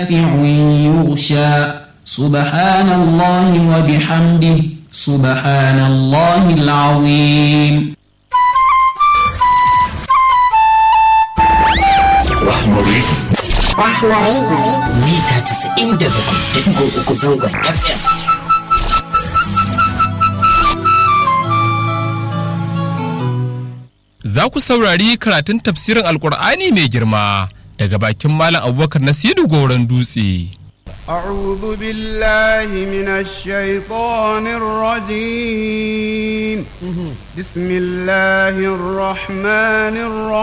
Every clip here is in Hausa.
يغشى سبحان الله وبحمده سبحان الله العظيم Rahmari. Rahmari. mita 97.3 zangon FM. Za ku saurari karatun tafsirin Alƙur'ani mai girma daga bakin Malam Abubakar Nasiru Goron Dutse. أعوذ بالله من الشيطان الرجيم بسم الله الرحمن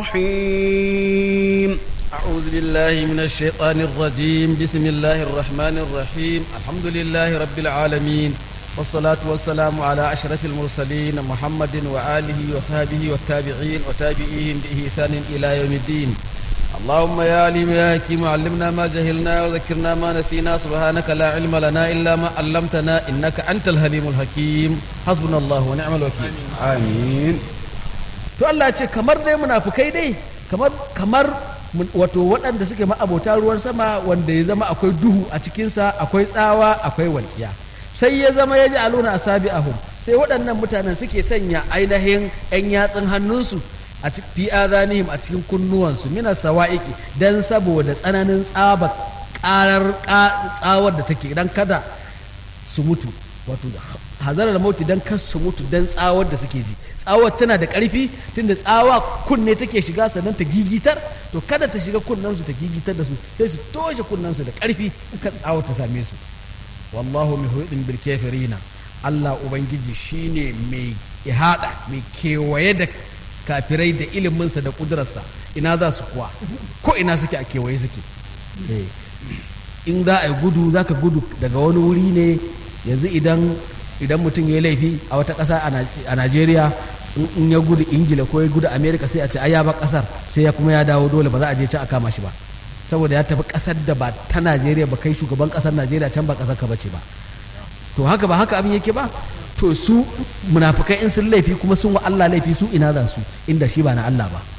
الرحيم أعوذ بالله من الشيطان الرجيم بسم الله الرحمن الرحيم الحمد لله رب العالمين والصلاة والسلام على أشرف المرسلين محمد وآله وصحبه والتابعين وتابعيهم بإحسان إلى يوم الدين اللهم يا عليم يا حكيم علمنا ما جهلنا وذكرنا ما نسينا سبحانك لا علم لنا إلا ما علمتنا إنك أنت الحليم الحكيم حسبنا الله ونعم الوكيل آمين to Allah ce kamar dai munafukai dai kamar kamar mun- wato waɗanda suke ma'abota ruwan sama wanda ya zama akwai duhu a cikinsa akwai tsawa akwai walƙiya sai ya zama ya ji aluna asabi ahum sai waɗannan mutanen suke sanya ainihin 'yan yatsun hannunsu a cikin fi azanihim a cikin kunnuwansu mina sawa'iki dan saboda tsananin tsaba ƙarar ƙa- tsawar da take dan kada su mutu wato hazarar mauti dan kar su mutu dan tsawar da suke ji tsawar tana da ƙarfi tunda tsawa kunne take shiga sannan ta gigitar to kada ta shiga kunnensu ta gigitar da su sai su toshe kunnensu da ƙarfi ka tsawar ta same su wallahu muhiɗin bil kafirina Allah ubangiji shine mai ihada mai kewaye da kafirai da iliminsa da ƙudurarsa ina za su kuwa ko ina suke a kewaye suke Eh. in za a yi gudu za ka gudu daga wani wuri ne yanzu idan idan mutum ya yi laifi a wata ƙasa a Naj- a najeriya in- in ya gudu ingila ko ya gudu amerika sai a ce ai ya ba ƙasar sai ya kuma ya dawo dole ba za a je can a kama shi ba saboda ya tafi ƙasar da ba ta najeriya ba kai shugaban ƙasar najeriya can ba ƙasar ka bace ba to haka ba haka abin yake ba to su munafukai in sun laifi kuma sun wa Allah laifi su ina za su inda shi ba na Allah ba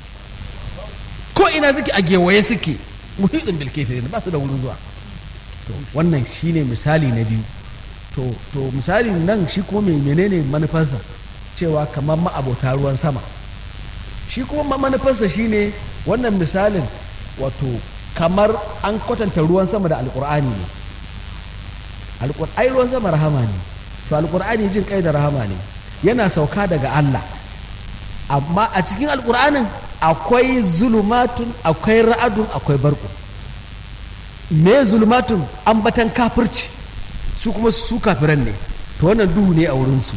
ko ina suke a gewaye suke muhiɗin bil kafirin ba su da wurin zuwa to wannan shine misali na biyu to to misali nan shi kuma mai menene manufarsa cewa kamar ma'abota ruwan sama shi kuma ma- manufarsa shine wannan misalin wato kamar an kwatanta ruwan sama da alkur'ani ne Alƙur- ai ruwan sama rahama ne to alkur'ani jin kai da rahama ne yana sauka daga Allah amma a cikin alkur'anin akwai zulumatun akwai ra'adun akwai barku me zulumatun ambatan kafirci su kuma su kafiran ne to wannan duhu ne a wurinsu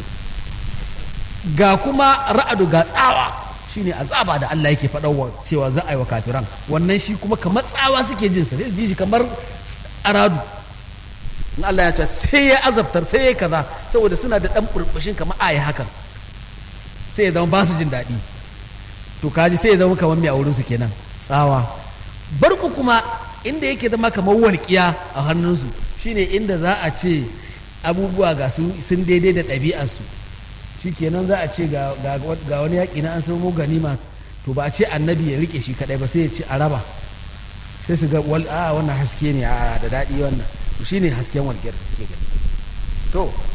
ga kuma ra'adu ga tsawa shine azaba da Allah yake faɗawa cewa za a yi wa kafiran wannan shi kuma kamar tsawa suke jin sa sai su ji shi kamar aradu in Allah ya ce sai ya azabtar sai ya kaza saboda suna da ɗan burbushin kamar aya hakan sai ya zama ba su jin daɗi to kaji sai ya zama kamar mai a wurinsu kenan tsawa barku kuma inda yake zama kamar walƙiya a hannunsu shine inda za a ce abubuwa ga su sun daidai da ɗabi'arsu shi kenan za a ce ga, ga, ga wani yaƙi na an samu ganima to ba a ce annabi ya rike shi kaɗai ba sai ya ce a raba sai su ga wal a wannan haske ne a da daɗi wannan to shine hasken walƙiyar da suke gani to